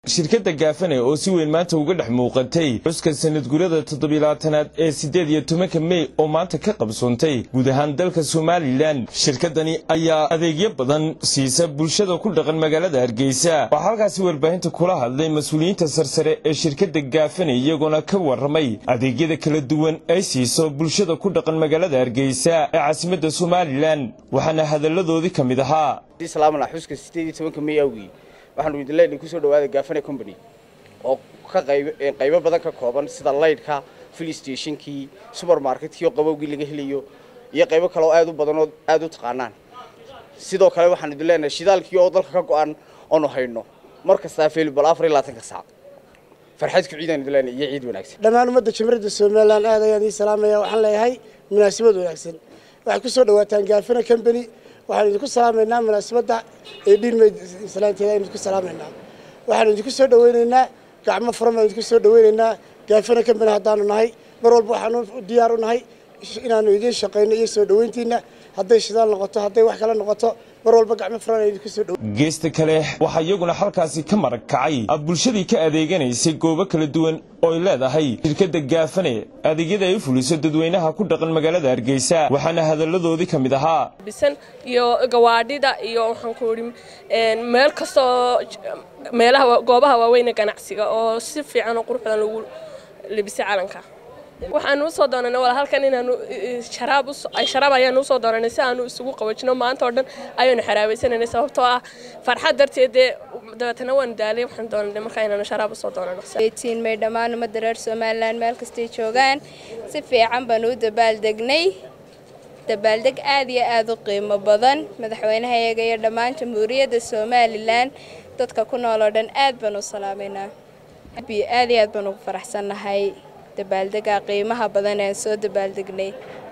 shirkadda gaafane oo si weyn maanta uga dhex muuqatay xuska sanadgurada toddobiilabaatanaad ee siddeed iyo tobanka mey oo maanta ka qabsoontay guud ahaan dalka somalilan shirkaddani ayaa adeegyo badan siisa bulshada ku dhaqan magaalada hargeysa waxaa halkaasi warbaahinta kula hadlay mas-uuliyiinta sarsare ee shirkadda gaafane iyagoona ka warramay adeegyada kala duwan ay siiso bulshada ku dhaqan magaalada hargeysa ee caasimadda somalilan waxaana hadalladoodii ka mid ahaa xuska sideed iyo tobanka mey awgii waxaanu idin leenahay kusoo dhawaada gaafane company oo ka qayb qaybo badan ka kooban sida laydhka fill stationkii supermarketkii oo qabowgii laga helayo iyo qaybo kale oo aad u badan oo aad u taqaanaan sidoo kale waxaan idin leenahay shidaalkii oo dalka ka go-an oonu hayno mar kastaa available afar iyo labaatanka saac farxad ku ciidaan idin leenahay iyo ciid wanaagsan dhammaan ummadda jamhuuriyadda somaliland aad ayaan ii salaamaya waxaan leeyahay munaasabad wanaagsan waxaad kusoo dhawaataan gaafane company waxaan idinku salaamaynaa munaasabadda ee dhiilmeyd islaanteeda aynu idinku salaamaynaa waxaanu idinku soo dhawaynaynaa gacmo furan baan idinku soo dhawaynaynaa gaafana company haddaanu nahay mar walba waxaanu diyaar u nahay inaanu idiin shaqayno iyo soo dhawayntiina hadday shidaal noqoto hadday wax kale noqoto mar walba gacmo furan aan idinku soo dhaw geesta kale waxaa iyaguna halkaasi ka marag kacay bulshadii ka adeeganaysay goobo kala duwan ooy leedahay shirkadda gaafane adeegyada ay u fuliso dadweynaha ku dhaqan magaalada hargeysa waxaana hadalladoodii ka mid ahaa bisan iyo gawaadhida iyo waxaan ku idhi meel kastoo meelaha goobaha waaweyne ganacsiga oo si fiican oo qurux badan lagu libisay calanka waxaanu usoo doonanay wala halkan inaanu sharaab ay sharaab ayaanu usoo doonanay si aanu isugu qabajino maanta oo dhan ayaanu xaraabaysananay sababtoo ah farxad darteed dee dabeetana waanu daalay waxaan doonanay markaa inaanu sharaab usoo doonano tiin may dhammaan ummadda reer somaliland meel kastay joogaan si fiican baanu u dabaaldegnay dabaaldeg aad iyo aad u qiimo badan madaxweynahayaga iyo dhammaan jamhuuriyadda somalilan dadka ku nool oo dhan aad baanu u salaamaynaa aad iyo aad baanu ugu faraxsannahay dabaaldega qiimaha badan aan soo dabaaldegnay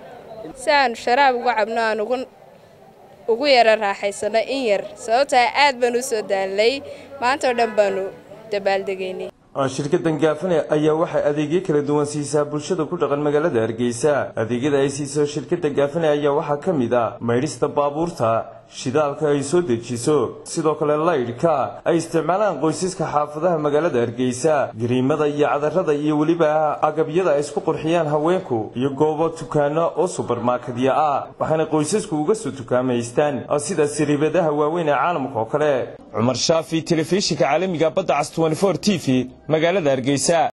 si aanu sharaab uga cabno aan ugu yara raaxaysano in yar sababtaa aad baanu u soo daalnay maanta oo dhan baanu dabaaldegaynay shirkaddan gaafane ayaa waxay adeegyo kala duwan siisaa bulshada ku dhaqan magaalada hargeysa adeegyada ay siiso shirkadda gaafane ayaa waxaa ka mid ah maydhista baabuurta shidaalka ay soo dejiso sidoo kale laydhka ay isticmaalaan qoysaska xaafadaha magaalada hargeysa gariimada iyo cadarada iyo weliba agabyada ay isku qurxiyaan haweenku iyo goobo tukaano oo subermarkadya ah waxaana qoysasku uga soo tukaamaystaan sida sariibadaha waaweyn ee caalamka oo kale cumar shaafi telefishinka caalamiga badda cas t v magaalada hargeysa